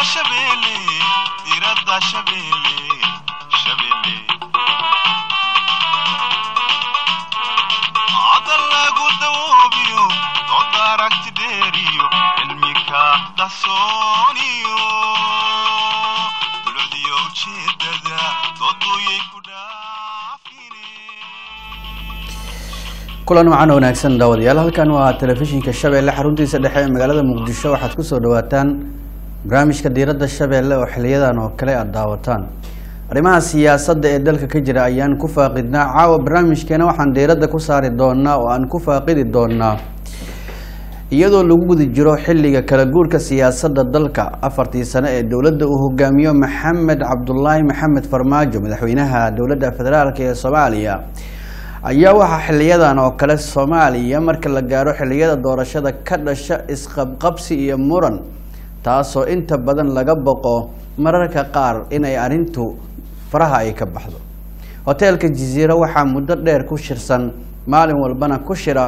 shabeelle diradda shabeelle shabeelle hadal lagu dawoobiyo dooda aragti dheeriyo cilmika qarsooniyo dulcdiyo ujeedada dooduyay ku dhaafine kulan wacan wanaagsan daawadayaal halkan waa telefishinka shabeelle xaruntiisa dhexe ee magaalada muqdisho waxaad kusoo dhawaataan barnaamijka diiradda shabeelle oo xiliyadan oo kale aada daawataan arrimaha siyaasadda ee dalka ka jira ayaan ku faaqidnaa caawa barnaamijkeena waxaan diiradda ku saari doonaa oo aan ku faaqidi doonaa iyadoo lagu guda jiro xilliga kala guurka siyaasadda dalka afartii sano ee dowladda uu hogaamiyo maxamed cabdulaahi maxamed farmaajo madaxweynaha dowladda federaalk ee soomaaliya ayaa waxaa xiliyadan oo kale soomaaliya marka la gaaro xiliyada doorashada ka dhasha isqabqabsi iyo muran taasoo inta badan laga boqo mararka qaar inay arrintu faraha ay ka baxdo hoteelka jaziiro waxaa muddo dheer ku shirsan maalin walbana ku shira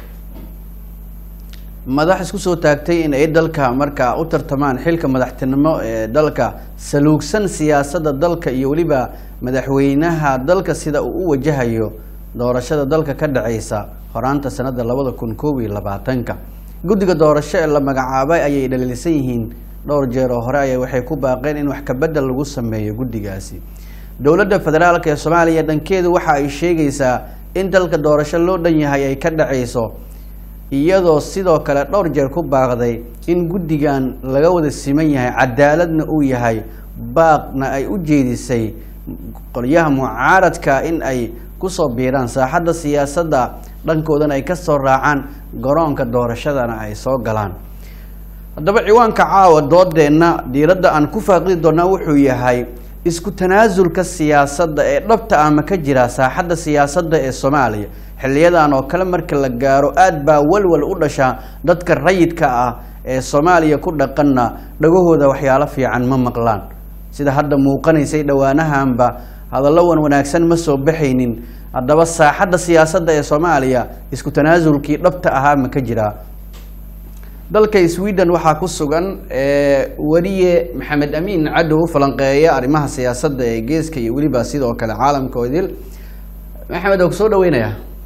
madax isku soo taagtay in ay dalka markaa u tartamaan xilka madaxtinimo ee dalka saluugsan siyaasadda dalka iyo weliba madaxweynaha dalka sida uu u wajahayo doorashada dalka ka dhaceysa horaanta sanada labada kun koob iyo labaatanka guddiga doorasho ee la magacaabay ayay dhaliilsan yihiin dhowr jeer oo hore aya waxay ku baaqeen in wax kabedel lagu sameeyo guddigaasi dowladda federaalk ee soomaaliya dhankeedu waxa ay sheegaysaa in dalka doorasho loo dhan yahay ay ka dhaceyso iyadoo sidoo kale dhowr jeer ku baaqday in guddigan laga wada siman yahay cadaaladna uu yahay baaqna ay u jeedisay qolyaha mucaaradka in ay kusoo biiraan saaxadda siyaasadda dhankoodana ay kasoo raacaan garoonka doorashadana ay soo galaan haddaba ciwaanka caawa doodeenna diiradda aan ku faaqidi doonaa wuxuu yahay isku tanaasulka siyaasadda ee dhabta ama ka jira saaxadda siyaasadda ee soomaaliya xiliyadan oo kale marka la gaaro aada baa walwal u dhasha dadka rayidka ah ee soomaaliya ku dhaqanna dhagahooda waxyaalo fiican ma maqlaan sida hadda muuqanaysay dhowaanahanba hadallo wan wanaagsan ma soo baxaynin haddaba saaxadda siyaasadda ee soomaaliya isku tanaasulkii dhabta ahaa ma ka jiraa dalka sweden waxaa ku sugan weliye maxamed amiin cadow falanqeeya arrimaha siyaasadda ee geeska iyo weliba sidoo kale caalamka oo idil maxamed oo kusoo dhaweynaya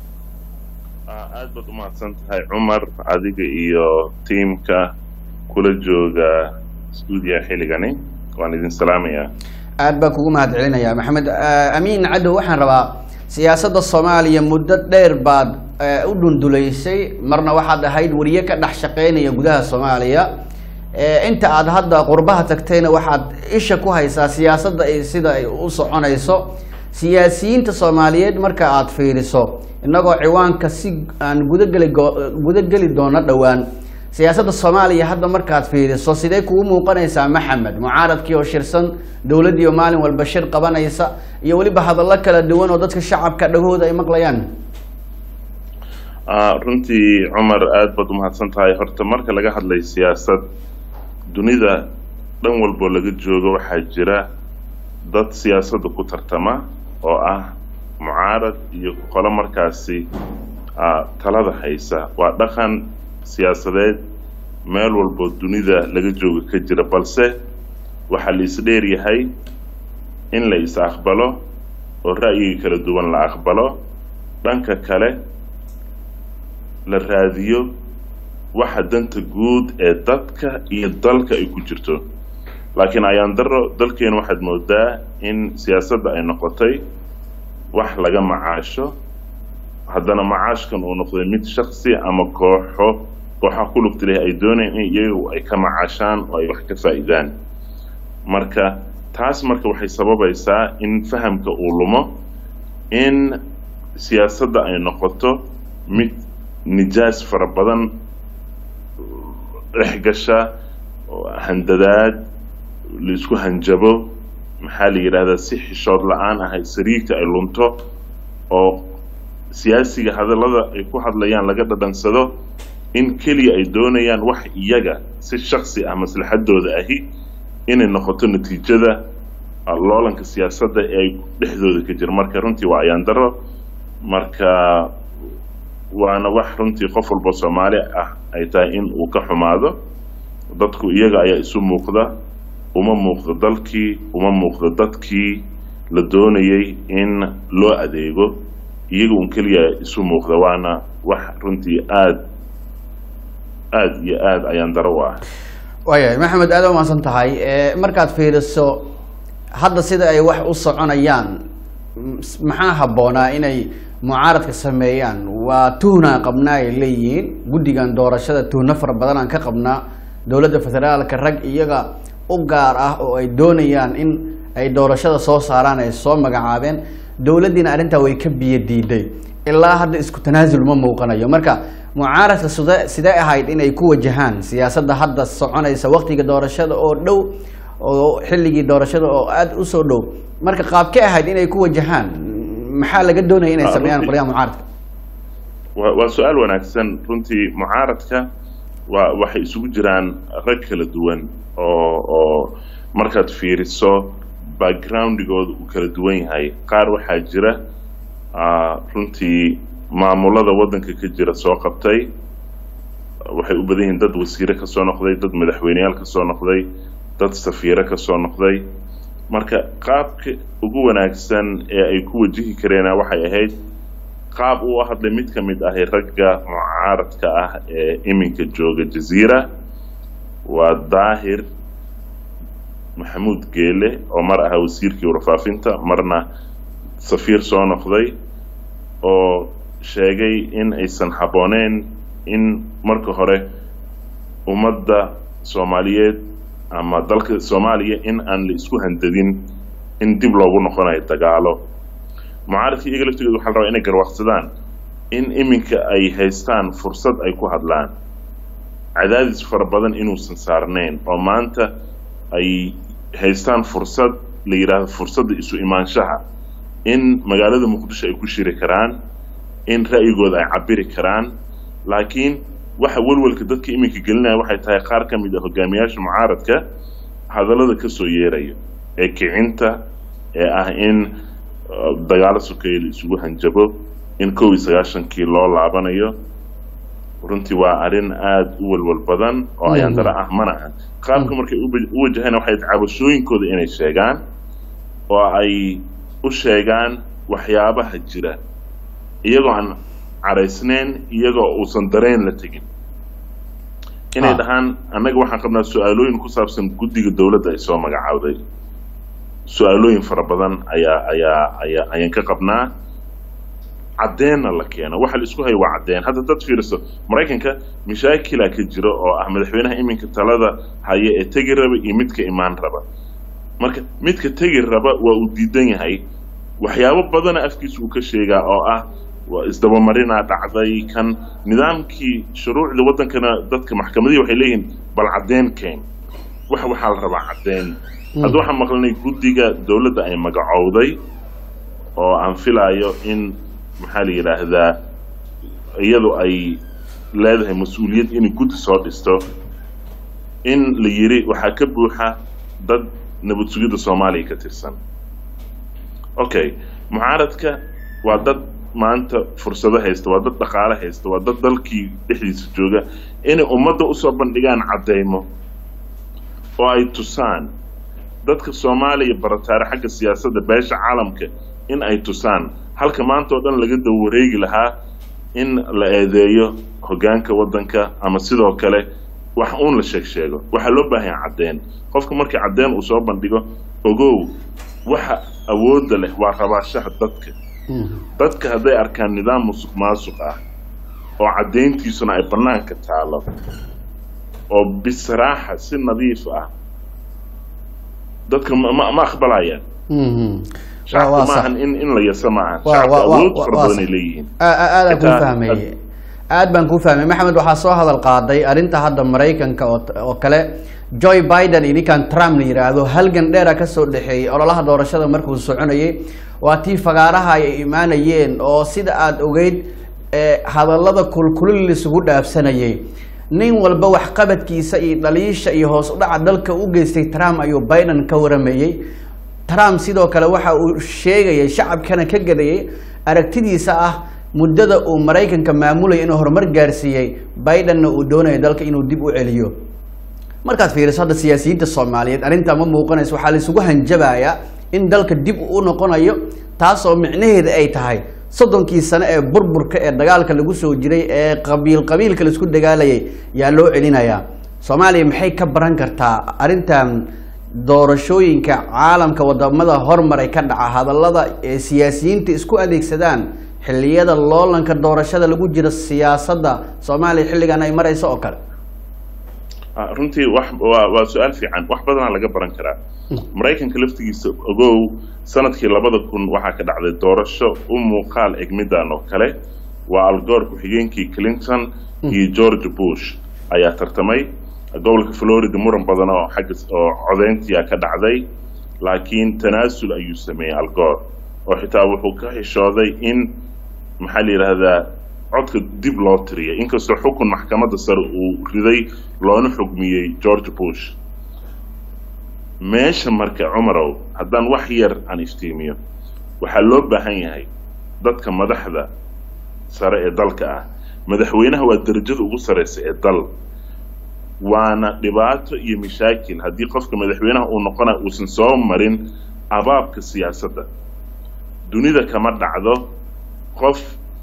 aad baad umahadsan tahay cumar adiga iyo tiimka kula jooga stuudiya xilligani waan idin salaamayaa aad baan kugu mahad celinaya maxamed amiin cadow waxaan rabaa siyaasadda soomaaliya muddo dheer baad u dhundulaysay marna waxaad ahayd wariye ka dhex shaqeynaya gudaha soomaaliya inta aad hadda qurbaha tagtayna waxaad isha ku haysaa siyaasadda sida ay u soconayso siyaasiyiinta soomaaliyeed marka aad fiiriso innagoo ciwaanka si aan gudageli gudageli doono dhowaan siyaasadda soomaaliya hadda markaad fiiriso sidee kugu muuqanaysaa maxamed mucaaradkii oo shirsan dowladdii oo maalin walba shir qabanaysa iyo weliba hadallo kala duwan oo dadka shacabka dhagahooda ay maqlayaan runtii cumar aad baad umahadsan tahay horta marka laga hadlay siyaasad dunida dhan walboo laga joogo waxaa jira dad siyaasadda ku tartama oo ah mucaarad iyo qolo markaasi talada haysa waa dhaqan siyaasadeed meel walboo dunida laga jooga ka jira balse waxaa la isdheer yahay in la is aqbalo oo ra'yiga kala duwan la aqbalo dhanka kale la raadiyo waxa danta guud ee dadka iyo dalka ay ku jirto laakiin ayaan daro dalkeena waxaad moodaa in siyaasadda ay noqotay wax laga macaasho haddana macaashkan uu noqday mid shaksi ama kooxo kooxaha ku lugta leh ay doonayaan in iyagu ay ka macaashaan oo ay wax ka faa'iidaan marka taas marka waxay sababaysaa in fahamka uu lumo in siyaasadda ay noqoto mid nijaas fara badan dhex gasha handadaad laisku hanjabo maxaa la yidhahdaa si xishood la-aan ahay sariirta ay lunto oo siyaasiga hadallada ay ku hadlayaan laga dhadhansado in keliya ay doonayaan wax iyaga si shaksi ah maslaxadooda ahi inay noqoto natiijada loolanka siyaasadda ee ay dhexdooda ka jira marka runtii waa ayaan daro marka waana wax runtii qof walba soomaali ah ay tahay in uu ka xumaado dadku iyaga ayaa isu muuqda uma muuqdo dalkii uma muuqdo dadkii la doonayay in loo adeego iyaga un keliya isu muuqda waana wax runtii aada aada iyo aada ayaan daro u ah waayahay maxamed aad u mahadsan tahay Eh, markaad fiiriso hadda sida ay wax u soconayaan m- maxaa habboonaa inay mucaaradka sameeyaan waa tuhnaa qabnaa ay leeyihiin guddigan doorashada tuhno fara badan aan ka qabnaa dowladda federaalka rag iyaga u gaar ah oo ay doonayaan in ay doorashada soo saaraan ay soo magacaabeen dowladdiina arrintaa way ka biyo diiday ilaa hadda isku tanaasul ma muuqanayo marka mucaaradka side sidee ahayd inay ku wajahaan siyaasadda hadda soconaysa waqtiga doorashada oo dhow oo xilligii doorashada oo aada usoo dhow marka qaabkee ahayd inay ku wajahaan maxaa laga doonaya inay Ah, sameeyaan runtii- qolyaha mucaaradka waa waa su-aal wanaagsan runtii mucaaradka waa waxay isugu jiraan rag kala duwan oo oo markaad fiiriso backgroundigooda uu kala duwan yahay qaar waxaa jira ah, runtii maamulada waddanka ka jira soo qabtay waxay u badan yihiin dad wasiire ka soo noqday dad madaxweyneyaal ka soo noqday dad safiire ka soo noqday marka qaabka ugu wanaagsan ee ay ku wajihi kareena waxay ahayd qaab uu hadlay mid ka mid ahi ragga mucaaradka ah ee iminka jooga jaziira waa daahir maxamuud geele oo mar ahaa wasiirkii warfaafinta marna safiir soo noqday oo sheegay in aysan habbooneen in marka hore ummadda soomaaliyeed ama dalka soomaaliya in aan la isku handadin in dib loogu noqonayo dagaalo mucaaradka iyaga laftigooda waxaa la rabaa inay garwaaqsadaan in iminka ay haystaan fursad ay ku hadlaan cadaadis fara badan inuusan saarnayn oo maanta ay haystaan fursad la yidhaahdo fursadda isu imaanshaha in magaalada muqdisho ay ku shiri karaan in ra'yigooda ay cabiri karaan laakiin waxa welwelka dadka iminka gelinaya waxay tahay qaar ka mid a hogaamiyaasha mucaaradka hadallada ka soo yeeraya ee kicinta ee ah in uh, dagaalo sokeeye la isugu hanjabo in kow iyo sagaashankii loo laabanayo runtii waa arrin aada u welwel badan oo ayaan dara ah mana aha qaabka markay uba- u wajaheen waxay cabashooyinkooda inay sheegaan oo ay u sheegaan waxyaabaha jira iyagoo aan caraysnayn iyagoo uusan dareen la tegin inay Ah. dhahaan annaga waxaan qabnaa su-aalooyin ku saabsan guddiga dowladda ay soo magacaawday su-aalooyin fara badan ayaa ayaa ayaa ayaan ka qabnaa caddeenna la keeno waxa la isku hayo waa caddeen hadda dad fiiriso maraykanka mashaakila ka jira oo ah madaxweynaha iminka talada haya ee tegi raba iyo midka imaan raba marka midka tegi raba waa uu diidan yahay waxyaabo badana afkiisa uu ka sheegaa oo ah waa isdabamarinaa dhacday kan nidaamkii shuruucda waddankana dadka maxkamadihii waxay leeyihiin bal caddeen keen wax waxaa la rabaa caddeen hadda waxaan maqlanay guddiga dowladda ay magacowday oo aan filaayo in maxaa la yidhaahdaa iyadu ay leedahay mas-uuliyad inay guddi soo dhisto in la yiri waxaa ka buuxa dad nabad sugidda soomaaliya ka tirsan okay mucaaradka waa dad maanta fursado haysta waa dad dhaqaale haysta waa dad dalkii dhexdiisa jooga inay ummadda usoo bandhigaan caddeymo oo ay tusaan dadka soomaaliya barataare xagga siyaasadda beesha caalamka in ay tusaan halka maanta oo dhan laga daba wareegi lahaa in la eedeeyo hoggaanka waddanka ama sidoo kale wax uun la sheeg sheego waxaa loo baahan yahay caddeen qofka markii caddeen uu soo bandhigo ogow waxa awoodda leh waa rabaashaha dadka dadka hadday arkaan nidaam musuq maasuq ah oo caddayntiisuna ay bannaanka taalo oo bisraaxa si nadiif ah dadka ma ma ma aqbalayaan shacabku waa sax. maahan in in la yasa maahan Waa- shacabku waa- waa- awood waa- fara waa badan ay sax. leeyihiin Aa- aa- aadaan kuu Xitaa- fahmay aad baan kuu fahmay maxamed waxaa soo hadal qaaday arrinta hadda maraykanka oo oo kale joy biden iyo ninkan trump la yidhaahdo halgan dheera kasoo dhexeeyey ololaha doorashada markuu soconayay waa tii fagaaraha ay imaanayeen oo sida aada ogeyd ee hadallada kulkulil isugu dhaafsanayay nin walba waxqabadkiisa iyo dhaliisha iyo hoos u dhaca dalka u geystay trump ayuu biden ka waramayey trump sidoo kale waxa uu sheegayay shacabkana ka gadayay aragtidiisa ah muddada uu maraykanka maamulaya inuu horumar gaarsiiyey bidenna uu doonayo dalka inuu dib u celiyo markaad fiiriso hadda siyaasiyiinta soomaaliyeed arrintaa ma muuqanayso waxaa la isugu hanjabayaa in dalka dib u noqonayo taasoo micnaheeda ay tahay soddonkii sane ee burburka ee dagaalka lagu soo jiray ee qabiil qabiilka laisku dagaalayay yaa loo celinayaa soomaaliya maxay ka baran kartaa arrintan doorashooyinka caalamka wadamada hormaray ka dhaca hadallada ee siyaasiyiinta isku adeegsadaan xilliyada loolanka doorashada lagu jiro siyaasadda soomaaliya xilligan ay marayso oo kale Ah, runtii wax waa waa su-aal fiican wax badanaa laga baran karaa maraykanka laftigiisa ogow sanadkii labada kun waxaa ka dhacday doorasho u muuqaal eg midaan oo kale waa algoor ku-xigeenkii clinton iyo george bush ayaa tartamay gobolka florida muran badan oo xagga oo codeyntiia ka dhacday laakiin tanaasul ayuu sameeyey algoor oo xitaa wuxuu ka xishooday in maxaa la yidhaahdaa codka dib loo tiriyay inkastoo xukun maxkamadda sare uu riday loona xugmiyey george bush meesha marka cumarow haddaan wax yar aan iftiimiyo waxaa loo baahan yahay dadka madaxda sare ee dalka ah madaxweynaha waa derajada ugu sareysa ee dal waana dhibaato iyo mashaakil haddii qofka madaxweynaha uu noqonayo uusan soo marin abaabka siyaasadda dunida kama dhacdo qof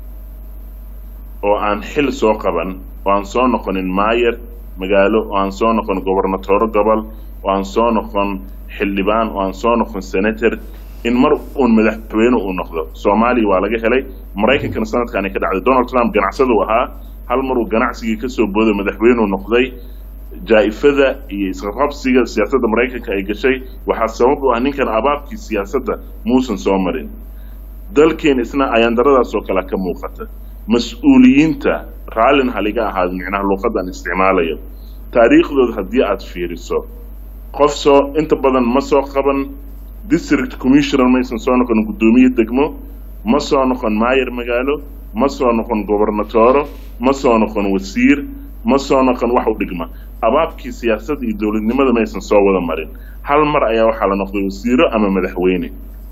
oo aan xil soo qaban oo aan soo noqonin maayer magaalo oo aan soo noqon gobernatoro gobol oo aan soo noqon xildhibaan oo aan soo noqon senator in mar uun madaxweyne uu noqdo soomaaliya waa laga helay maraykankana sanadkaani ka dhacday donald trump ganacsadu ahaa hal maruu ganacsigii kasoo booday madaxweyneu noqday jaa-ifada iyo isqabqabsiga siyaasadda maraykanka ay gashay waxaa sabab u ah ninkan abaabkii siyaasadda muusan soo marin dalkeen isna ayaandaradaas oo kale ka muuqata mas-uuliyiinta raallin haliga ahaad micnaha luuqadan isticmaalayo taariikhdooda haddii aada fiiriso qof soo inta badan ma soo qaban district commissioner maysan soo noqon guddoomiye degmo ma soo noqon maayer magaalo ma soo noqon gobernatoro ma soo noqon wasiir ma soo noqon wax u dhigma abaabkii siyaasadda iyo dowladnimada maysan soo wada marin hal mar ayaa waxaa la noqday wasiiro ama madaxweyne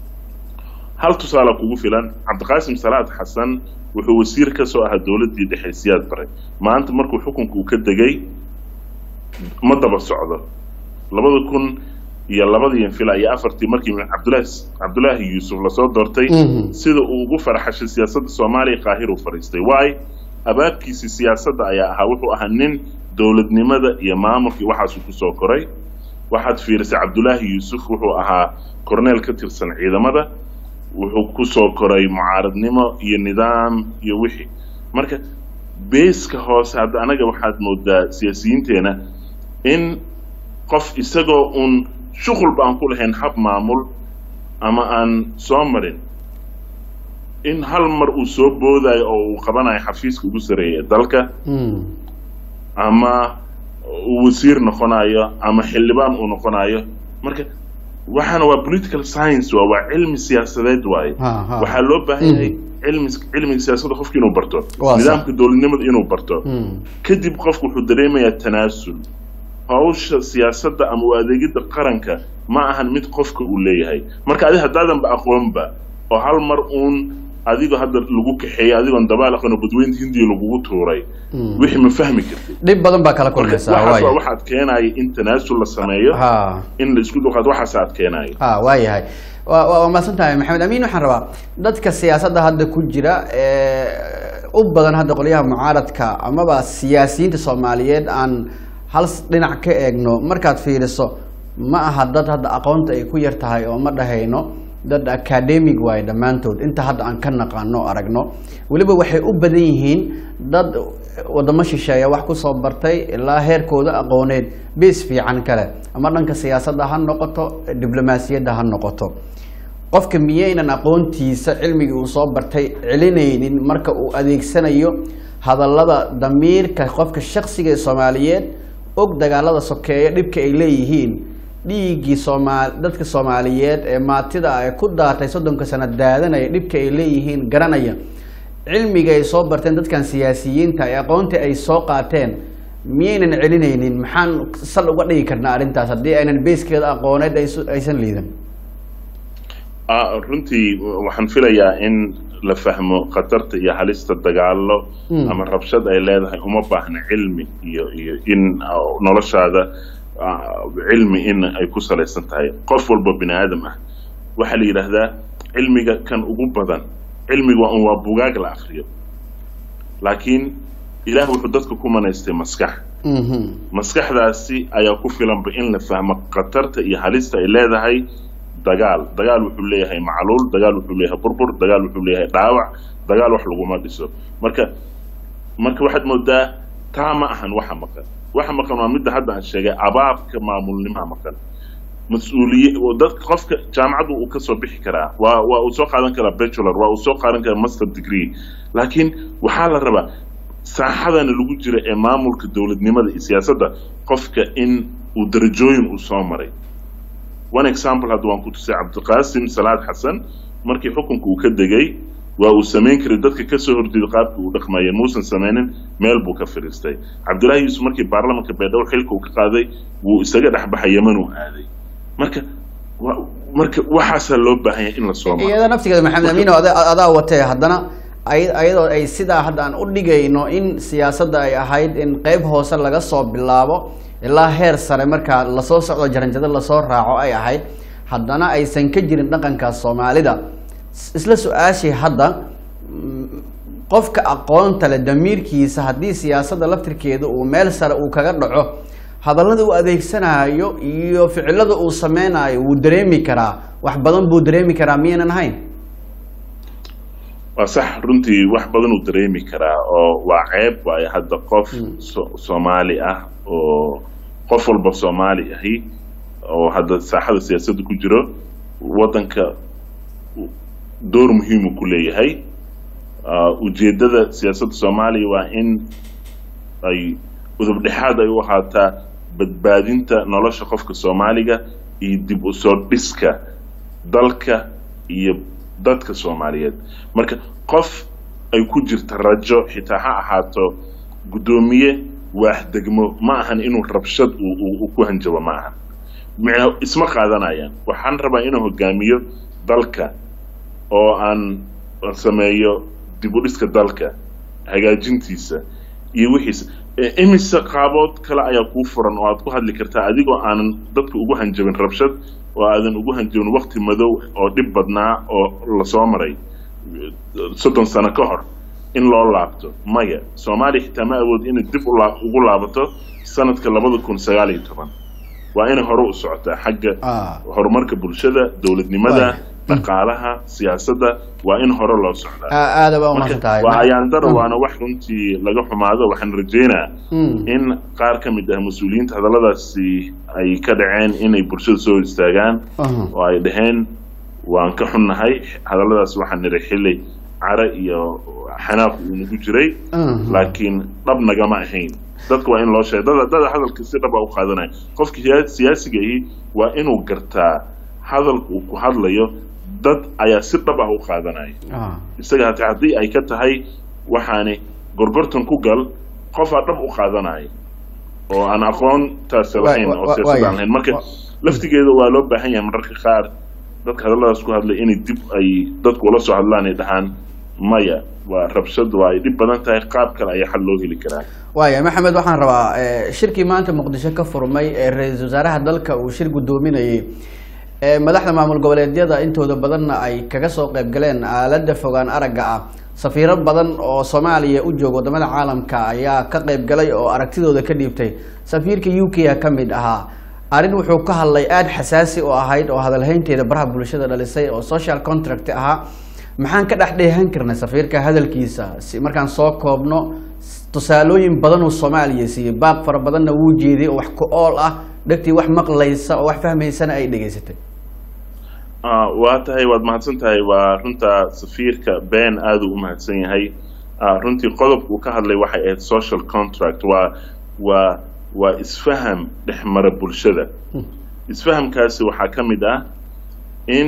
hal tusaale kugu filan cabdiqaasim salaad xasan wuxuu wasiir ka soo ahaa dowladdii dhexe siyaad baray maanta markuu xukunka uu ka degay ma daba socdo labada kun iyo labadiian fila iyo afartii markii cabdulahi cabdulaahi yuusuf lasoo doortay sida uu ugu farxashay siyaasadda soomaaliya qaahir uu fadhiistay waayo abaabkiisii siyaasadda ayaa ahaa wuxuu ahaa nin dowladnimada iyo maamulkii waxaasuu kusoo koray waxaad fiirisay cabdulaahi yuusuf wuxuu ahaa korneel ka tirsan ciidamada wuxuu kusoo koray mucaaradnimo iyo nidaam iyo wixii marka beeska hoose hadda anaga waxaad moodaa siyaasiyiinteena in qof isagoo uun shuqulba aan ku lahayn hab maamul ama aan soo marin in hal mar uu soo boodayo oo uu qabanayo xafiiska ugu sareeya ee dalka ama uu wasiir noqonayo ama xildhibaan uu noqonayo marka waxaana waa political science waa waa cilmi siyaasadeed waaye Ha, ha. waxaa loo baahan yahay cilmi cilmiga siyaasadda qofka inuu barto Waa sax. nidaamka dowladnimada inuu barto Mm. kadib qofku wuxuu dareemayaa tanaasul hawsha siyaasadda ama u adeegidda qaranka ma ahan mid qofka uu leeyahay marka adi haddaadanba aqoonba oo hal mar uun adigoo hadda lagu kaxeeyay adigoon dabaal aqoon oo badweynta hindiya lagugu tuuray wixii ma fahmi kartid dhib badan baa kala marka kulmaysaa waxaas waa waaya waxaad keenaya in tanaasul la sameeyo ha in la isku dhuqaad waxaas aad keenayo ha waayahay waa waa- waa mahadsan tahay maxamed amiin waxaan rabaa dadka siyaasadda hadda ku jira ee u badan hadda qolyaha mucaaradka amaba siyaasiyiinta soomaaliyeed aan hal s- dhinac ka eegno markaad fiiriso ma aha dad hadda aqoonta ay ku yar tahay oo ma dhahayno dad academic waaye dhammaantood inta hadda aan ka naqaano o aragno weliba waxay u badan yihiin dad wadamo shisheeya wax kusoo bartay ilaa heerkooda aqooneed bees fiican kale ama dhanka siyaasadda ha noqoto diblomaasiyadda ha noqoto qofka miyaynan aqoontiisa cilmigii uu soo bartay celinaynin marka uu adeegsanayo hadallada damiirka qofka shaksiga ee soomaaliyeed og dagaalada sokeeya dhibka ay leeyihiin dhiiggii soomaa dadka soomaaliyeed ee maatida ah ee ku daatay soddonka sano daadanaya dhibka ay leeyihiin garanaya cilmiga ay soo barteen dadkan siyaasiyiinta ee aqoonta ay soo qaateen miyaynan celinaynin maxaan sal uga dhigi karnaa arrintaas haddii aynan beeskeeda aqooneed aysu- aysan liidan Ah, runtii waxaan filayaa in la fahmo khatarta iyo halista dagaalo Mm. ama rabshad ay leedahay uma baahna cilmi iyo iyo in ah, noloshaada ah, cilmi in ay ku salaysan tahay qof walba bini aadam ah waxaa la yidhaahdaa cilmiga kan ugu badan cilmiga waa un waa bugaag la akriyo laakiin ilaah wuxuu dadka ku manaystay maskax Mhm. maskaxdaasi ayaa ku filanba in la fahmo khatarta iyo halista ay leedahay dagaal dagaal wuxuu leeyahay macluul dagaal wuxuu leeyahay burbur dagaal wuxuu leeyahay dhaawac dagaal wax laguma dhiso marka marka waxaad moodaa taa ma ahan waxa maqan waxa maqan waa midda hadda aan sheegay abaabka maamulnimaha maqan mas-uuliye oo dadka qofka jaamacaddu uu kasoo bixi karaa waa waa uu soo qaadan karaa bachelor waa uu soo qaadan karaa master degree laakiin waxaa la rabaa saaxadana lagu jira ee maamulka dowladnimada iyo siyaasadda qofka in uu darajooyin uu soo maray one example hadda waan ku tusay cabdiqaasim salaad xasan markii xukunka uu ka degay waa uu samayn karay dadka kasoo horjeeda qaabka uu dhaqmayeen muusan sameynin meel buu ka fadhiistay cabdullaahi yuusuf markii baarlamanka baydhabo xilka uu ka qaaday wuu isaga dhexbaxay yeman uu aaday marka wa- marka waxaasaa loo baahan yahay in la soo maro iyada naftigeeda maxamed amiino ada- adaa watee haddana ay- ayadoo ay sidaa hadda aan u dhigayno in siyaasadda ay ahayd in qeyb hoose laga soo bilaabo ilaa heer sare markaa lasoo socdo jaranjado lasoo raaco ay ahayd haddana aysan ka jirin dhaqanka soomaalida S- isla su-aashii hadda mm, qofka aqoonta leh damiirkiisa haddii siyaasadda laftirkeeda uu meel sare uu kaga dhaco hadallada uu adeegsanayo iyo ficilada uu sameynayo wuu dareemi karaa wax badan buu dareemi karaa miyaynan ahayn waa sax runtii wax badan uu dareemi karaa oo waa ceeb waayo hadda qof so- soomaali ah oo qof walba soomaali ahi oo hadda saaxada siyaasadda ku jiro waddanka u- door muhiimu ku leeyahay Ah, ujeeddada siyaasadda soomaaliya waa in ay udub dhexaad ay u ahaataa badbaadinta nolosha qofka soomaaliga iyo dib u soo dhiska dalka iyo dadka soomaaliyeed marka qof ay ku jirta rajo xitaa ha ahaato guddoomiye waax degmo ma ahan inuu rabshad uu- uu uu ku hanjabo ma ahan Micna- isma qaadanayaan waxaan rabaa inuu hogaamiyo dalka oo aan aan sameeyo dib u dhiska dalka hagaajintiisa iyo wixiisa E, imise qaabood kale ayaa kuu furan oo aad ku hadli kartaa adigoo aanan dadka ugu hanjabin rabshad oo aadan ugu hanjabin waqti madow oo dhib badnaa oo lasoo maray e, soddon sano ka hor in loo laabto maya soomaaliya xitaa ma awood inay dib u laa- ugu laabato sanadka labada kun sagaal iyo toban waa inay hore u socotaa xagga Ah. horumarka bulshada dowladnimada Waay. dhaqaalaha siyaasadda waa in hore loo socdaa A- aada baa umahadsan marka tahay waa ayaandaro Mm. waana wax runtii laga xumaado waxaan rajeynaa Mm. in qaar ka mid ah mas-uuliyiinta hadalladaasi ay ka dhaceen inay bulshada soo hor istaagaan Aha. oo ay dhaheen waan ka xunnahay hadalladaas waxaan nidhi xilli care iyo xanaaq uu nagu jiray Mhm. laakiin dhab nagama ahayn dadka waa in loo sheega dada dada hadalka si dhab a u qaadanaya qofka siya- siyaasiga ahi waa inuu gartaa hadalka uu ku hadlayo dad ayaa si dhab ah u qaadanaya Ah. isaga hataa haddii ay ka tahay waxaani gorgortan ku gal qofaa dhab u qaadanaya oo aan aqoontaasi Waay- lahayn wa- oo wa- siyaasad waaya. aan lahayn marka Wa- laftigeeda waa loo baahan yahay mararka qaar dadka hadalladaas ku hadlay inay dib ay dadku ula soo hadlaan ay dhahaan maya waa rabshad waa ay dhib badan tahay qaab kale ayaa xal loo heli karaa waaya maxamed waxaan rabaa eh, shirkii maanta muqdisho ka furmay ee ra-iisul wasaaraha dalka uu shir guddoominayay ee madaxda maamul goboleedyada intooda badanna ay kaga soo qayb galeen aalada fogaan aragga ah safiiro badan oo soomaaliya u jooga wadamada caalamka ayaa ka qayb galay oo aragtidooda ka dhiibtay safiirka u k a ka mid ahaa arrin wuxuu ka hadlay aada xasaasi oo ahayd oo hadalhaynteeda baraha bulshada dhalisay oo social contract ahaa maxaan ka dhex dheehan karnay safiirka hadalkiisa si markaan soo koobno tusaalooyin badan uu soomaaliya siiyey baaq fara badanna wuu jeediyey oo wax ku ool ah dhegtii wax maqlaysa oo wax fahmaysana ay dhegaysatay Ah, waa tahay waad mahadsan tahay waa runta safiirka been aada u mahadsan yahay Ah, runtii qodobka uu ka hadlay waxay ahayd social contract waa waa waa isfaham dhex mara bulshada isfahamkaasi waxaa ka mid ah in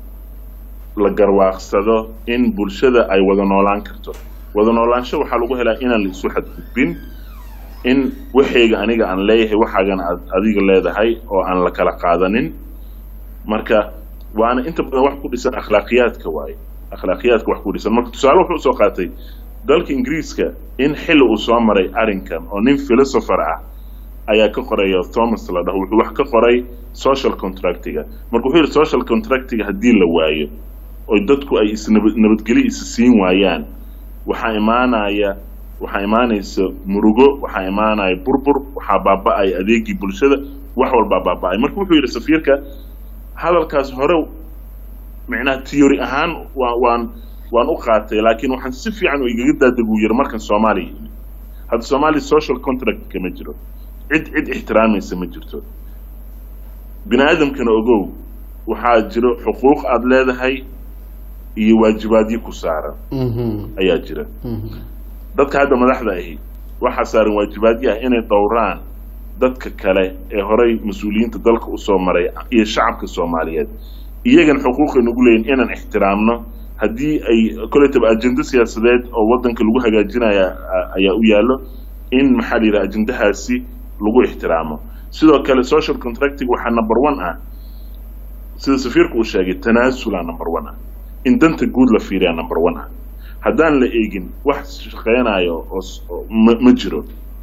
la garwaaqsado in bulshada ay wada noolaan karto wada noolaansho waxaa lagu helaa inaan la isu xadgudbin in waxayga aniga aan leeyahay waxaagan aad adiga leedahay oo aan la kala qaadanin marka waana inta badan wax ku dhisan akhlaaqiyaadka waaye akhlaaqiyaadka wax ku dhisan marka tusaale wuxuu usoo qaatay dalka ingiriiska in xilli uu soo maray arrinkan oo nin philosopher ah ayaa ka qoraya thomas la dhaho wuxuu wax ka qoray social contractiga marka wuxuu yidhi social contractiga haddii la waayo oo dadku ay isnabad nabadgelyo isa siin waayaan waxaa imaanaya waxaa imaanaysa murugo waxaa imaanaya burbur waxaa baaba-ay adeegii bulshada wax walbaa baaba-ay marka wuxuu yidhi safiirka hadalkaas hore micnaha theory ahaan waa waan waan u qaatay laakiin waxaan si fiican oo igaga daadeguu yiri markan soomaaliya yimid hadda soomaaliya social contract kama jiro cid cid ixtiraamaysa ma jirto bini aadamkana ogow waxaa jiro xuquuq aada leedahay iyo waajibaadyo ku saaran Mhm. ayaa jira Mhm. dadka hadda madaxda ahi waxaa saaran waajibaadyo ah inay dhowraan dadka kale ee horay mas-uuliyiinta dalka usoo maray iyo shacabka soomaaliyeed iyagan xuquuqay nagu leeyihin inaan ixtiraamno haddii ay koletaba ajendo siyaasadeed oo wadanka lagu hagaajinaya a- ayaa u yaallo in maxaa la yidhaha ajendahaasi lagu ixtiraamo sidoo kale social contracting waxaa number one ah sida safiirku uu sheegay tanaasula number one ah in danta guud la fiiriya number one ah haddaan la eegin wax shaqeynayo oo s- oo ma ma jiro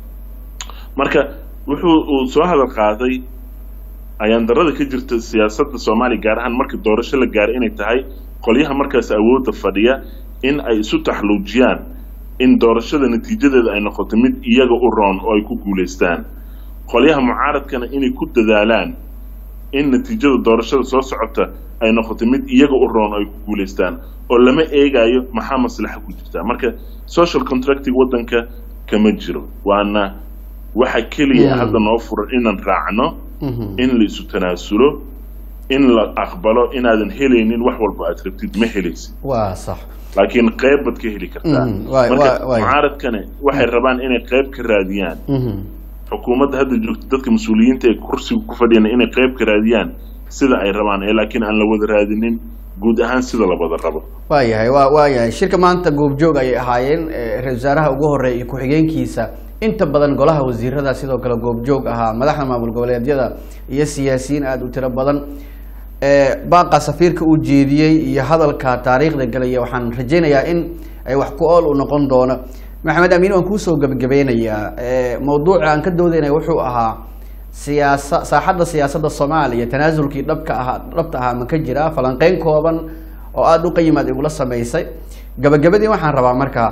marka wuxuu uu soo hadal qaaday ayaan darada ka jirta siyaasadda soomaaliya gaar ahaan marka doorasho la gaaray inay tahay qolyaha markaas awoodda fadhiya in ay isu taxluujiyaan in doorashada natiijadeeda ay noqoto mid iyaga u roon oo ay ku guulaystaan qolyaha mucaaradkana inay ku dadaalaan in natiijada doorashada soo socota ay noqoto mid iyaga u roon oo ay ku guulaystaan oo lama eegayo maxaa maslaxa ku jirta marka social contracting waddanka kama jiro waana waxa keliya Mm. hadda noo furan inaan raacno Mhm. in la isu tanaasulo in la aqbalo inaadan helaynin wax walba aad rabtid ma helaysid waa sax laakiin qayb baad ka heli kartaa Mhm, waay- marka waay- waay. mucaaradkani waxay rabaan inay qayb ka raadiyaan Mhm. xukuumadda hadda joogta dadka mas-uuliyiinta ee kursiga ku fadhiyana inay qayb ka raadiyaan sida ay rabaan ee laakiin aan la wada raadinin guud ahaan sida la wada rabo waayahay waa waayahay shirka maanta goobjoog ayay ahaayeen eh, ra-iisul wasaaraha ugu horeeya iyo ku-xigeenkiisa inta badan golaha wasiirada sidoo kale goobjoog ahaa madaxda maamul goboleedyada iyo siyaasiyiin aada u tiro badan Eh, baaqa safiirka uu jeediyey iyo hadalka taariikhda galaya waxaan rajaynayaa in ay wax ku ool u noqon doono maxamed amiin waan kuusoo gebagabeynayaa Eh, mawduuca aan ka doodaynaya wuxuu ahaa siyaasa saaxadda siyaasadda soomaaliya tanaasulkii dhabka ahaa dhabta ahaa ma ka jiraa falanqeyn kooban oo aada u qayimaad igula samaysay gabagabadii waxaan rabaa marka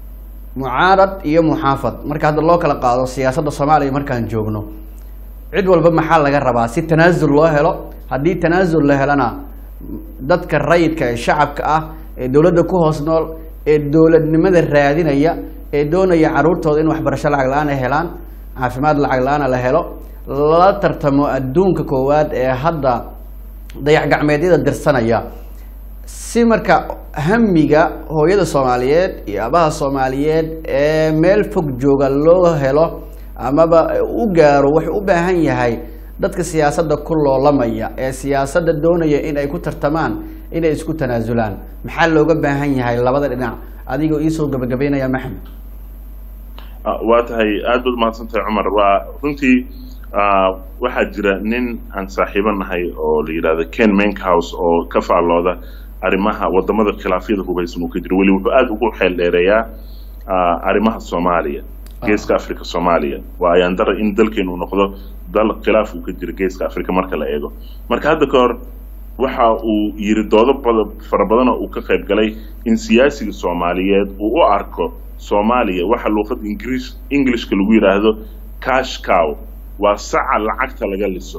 mucaarad iyo muxaafad marka hadda loo kala qaado siyaasadda soomaaliya markaan joogno cid walba maxaa laga rabaa si tanaasul loo helo haddii tanaasul la helana dadka rayidka ee shacabka ah ee dowladda ku hoos nool ee dowladnimada raadinaya ee doonaya caruurtooda in waxbarasho lacag la-aan ay helaan caafimaad lacag la-aana la helo lala tartamo adduunka koowaad ee hadda dayax gacmeedyada dirsanaya si marka hamiga hooyada soomaaliyeed iyo abaha soomaaliyeed ee meel fog jooga loo helo amaba u gaaro wuxuu u baahan yahay dadka siyaasadda ku loolamaya ee siyaasadda doonaya in ay ku tartamaan inay isku tanaasulaan maxaa looga baahan yahay labada dhinac adigoo iisoo gabagabeynaya maxamed Ah, waa tahay aad baad umahadsan tahay cumar waa runtii ah, waxaa jira nin aan saaxiibo nahay oo la yidhahdo ken menkhouse oo ka faallooda arrimaha wadamada khilaafyada hubaysan uu ka jiro weli wuxuu aada ugu xeel dheereeyaa ah, arrimaha soomaaliya geeska africa soomaaliya waa ayaan dara in dalkeenu noqdo dal khilaaf uu ka jiro geeska africa marka la eego marka hadda ka hor waxa uu yiri doodo bada fara badan oo uu ka qayb galay in siyaasiga soomaaliyeed uu u arko soomaaliya waxa luuqada ingiriis englishka lagu yidhaahdo cash cow waa saca lacagta laga liso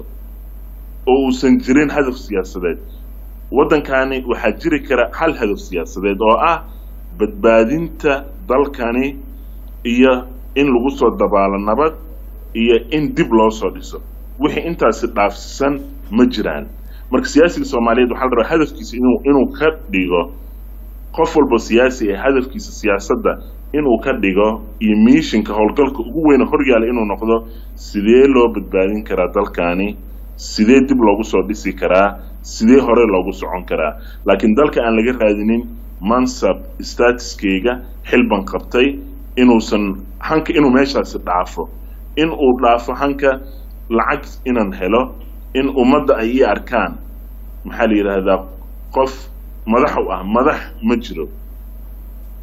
oo uusan jirin hadaf siyaasadeed waddankani waxaa jiri kara hal hadaf siyaasadeed oo ah badbaadinta dalkani iyo in lagu soo dabaalo nabad iyo in dib loo soo dhiso wixii intaasi dhaafsisan ma jiraan marka siyaasiga soomaaliyeed waxaa la rabaa hadafkiisa inuu inuu ka dhigo qof walba siyaasi ee hadafkiisa siyaasadda inuu ka dhigo iyo miishinka howlgalka ugu weyne horyaala inuu noqdo sidee loo badbaadin karaa dalkani sidee dib loogu soo dhisi karaa sidee hore loogu socon karaa laakiin dalka aan laga raadinin mansab statuskeyga xilban qabtay inuusan hanka inuu meeshaasi dhaafo in uu dhaafo hanka lacag inaan helo in ummadda ay ii arkaan maxaa la yidhaahdaa qof madax u ah madax ma jiro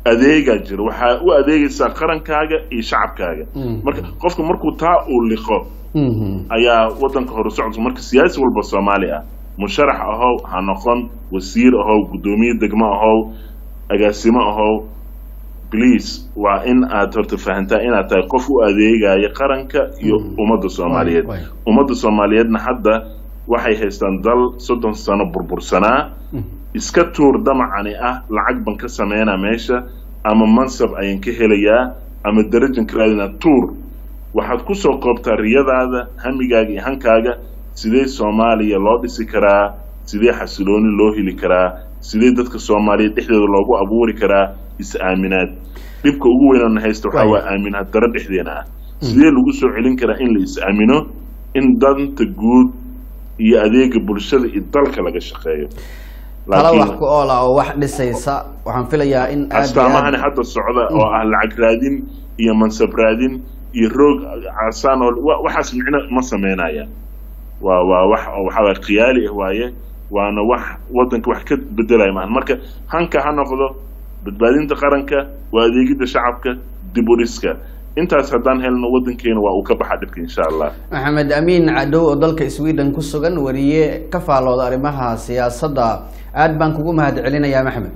adeegaa jira waxaa u adeegaysaa qarankaaga iyo shacabkaaga Mhm. marka qofka markuu taa uu liqo Mhm. ayaa wadanka hore socodka marka siyaasi walba soomaali ah musharax ahow ha noqon wasiir ahow guddoomiye degmo ahow agaasimo ahow please waa in aad horta fahantaa inaad tahay qof u adeegaya qaranka iyo Mm. ummadda soomaaliyeed Waay, waay. ummadda soomaaliyeedna hadda waxay haystaan dal soddon sano burbursanaa Mhm. iska tuur damacani ah lacag ban ka sameynaa meesha ama mansab ayaan ka helayaa ama darajan ka raadinaa tuur waxaad ku soo koobtaa riyadaada hamigaaga iyo hankaaga sidee soomaaliya loo dhisi karaa sidee xasilooni loo heli karaa sidee dadka soomaaliyeed dhexdooda loogu abuuri karaa is-aaminaad dhibka ugu weynana haysta waxaa Waay. waa aaminaad daro dhexdeena ah sidee lagu soo celin karaa in la is-aamino in danta guud iyo adeega bulshada iyo dalka laga shaqeeyo tala Laakiin- wax ku oola oo wax dhisaysa waxaan filayaa in aad iyo astaamahani aad hadda socda oo ah lacag raadin iyo mansab raadin iyo roog casaan oo wa- waxaas micno ma sameynayaan waa waa wax oo waxaa waye khiyaali ah waaye waana wax wadanka wax ka bedelaya maahan marka hanka ha noqdo badbaadinta qaranka waa adeegidda shacabka dib u dhiska intaas haddaan helno wadankeena waa uu ka baxa dhibka insha allah maxamed amiin cadow oo dalka sweden ku sugan wariye ka faalooda arrimaha siyaasadda aad baan kugu mahad celinayaa maxamed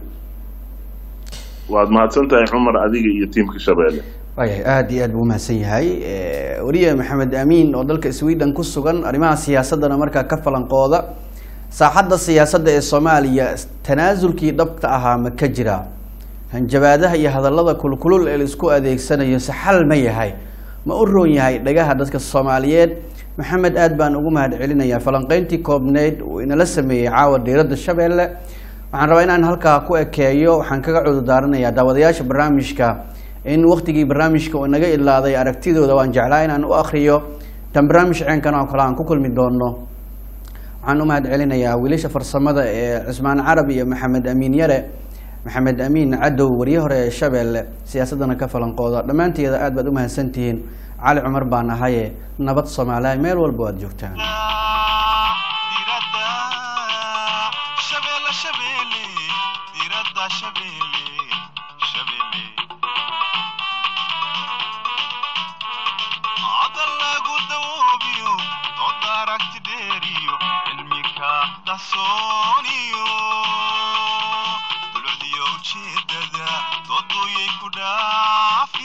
waad mahadsan tahay cumar adiga iyo tiimka shabeelle waayahay aad iyo aad buu umahadsan yahay Eh, wariye maxamed amiin oo dalka sweden ku sugan arrimaha siyaasaddana markaa ka falanqooda saaxadda siyaasadda ee soomaaliya tanaasulkii dhabta ahaa ma ka jira hanjabaadaha iyo hadallada kulkulul ee laisku adeegsanayo se xal ma yahay ma u roon yahay dhagaha dadka soomaaliyeed maxamed aad baan ugu mahad celinayaa falanqeyntii koobneyd uu inala sameeyey caawa diiradda shabeelle waxaan rabaa inaan halkaa ku ekeeyo waxaan kaga cudurdaaranayaa daawadayaasha barnaamijka in waktigii barnaamijka uu naga ilaaday aragtidooda waan jeclaa inaan u akriyo tan barnaamij ceenkan oo kale aan ku kulmi doono waxaan u mahad celinayaa wiilasha farsamada ee cismaan carab iyo maxamed amiin yare maxamed amiin cadow wariye hore ee shabeelle siyaasaddana ka falanqooda dhammaanteeda aad baad u mahadsantihiin cali cumar baan ahaye nabad soomaaliya meel walba waad joogtaan diradda shabeelle shabeelle diradda shabeelle shabeelle hadal lagu dawoobiyo doodda aragti dheeriyo cilmika qarsooniyo dulucdiyo ujeedada dooduyay ku dhaaf